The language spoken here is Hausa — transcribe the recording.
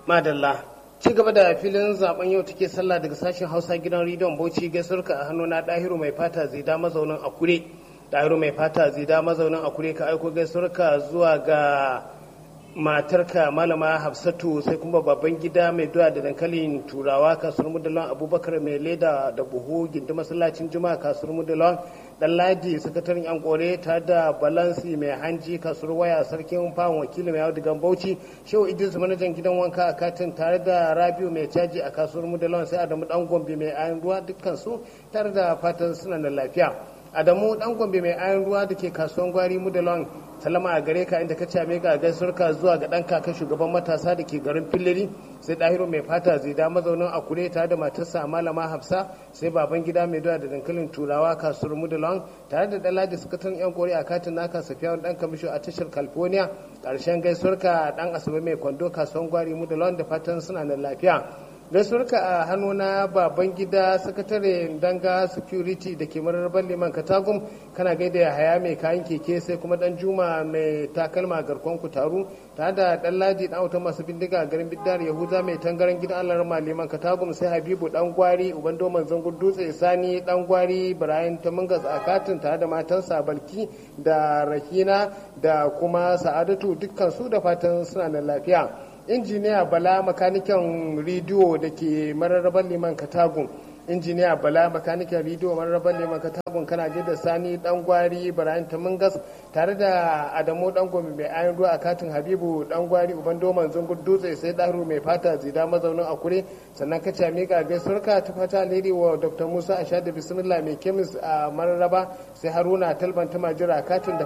madalla ci gaba da filin zaben yau take sallah daga sashen hausa gidan rediyon bauchi gaisuwarka a hannu na dahiru mai fata zida mazaunin akure dahiru mai fata zida mazaunin akure ka aiko gaisuwarka zuwa ga matarka malama hafsatu sai kuma babban gida mai doya da dankalin turawa kasuwar mudalon abubakar mai leda da buhu gindi masallacin juma'a kasuwar mudalon dan ladi sakataren yan kore ta da balansi mai hanji kasuwar waya sarkin fawon wakili mai audigan bauchi shehu idris manajan gidan wanka a katin tare da rabiu mai caji a kasuwar mudalon sai adamu dan gombe mai ayan ruwa dukkan su tare da fatan suna da lafiya adamu dan gombe mai ayan ruwa da ke kasuwan gwari mudalon salama a gare ka inda ka came ga gaisuwarka zuwa ga dan kaka shugaban matasa da ke garin filleri sai dahiru mai fata zida mazaunin akure tare da matarsa malama hafsa sai baban gida mai doya da dankalin turawa kasuwar mudalon tare da dalaji sakataren yan kore a katin naka safiya dan kamisho a tashar california karshen gaisuwarka dan asabe mai kwando kasuwan gwari mudalon da fatan suna da lafiya gaisuwarka a hannu na baban gida sakatare danga security da ke mararraban liman katagum kana gaida ya haya mai kayan keke sai kuma dan juma mai takalma garkon kutaru tare da dan ladi dan autan masu bindiga a garin bidar yahuza mai tangaran gidan allah rama liman katagum sai habibu dan gwari uban doman zangon dutse sani dan gwari ibrahim tamungas a katin tare da matansa balki da rahina da kuma sa'adatu dukkan su da fatan suna da lafiya injiniya bala makanikan rediyo da ke mararraban liman katagun injiniya bala makanikan rediyo mararraban liman katagun kana da sani dan gwari ibrahim tamungas tare da adamu dan gombe mai ayan ruwa a katin habibu dan gwari uban doman zungun dutse sai daru mai fata zida mazaunin akure sannan ka cami ga gaisuwarka ta fata alheri wa dr musa ashadu bismillah mai kemis a mararraba sai haruna talban ta majira katin da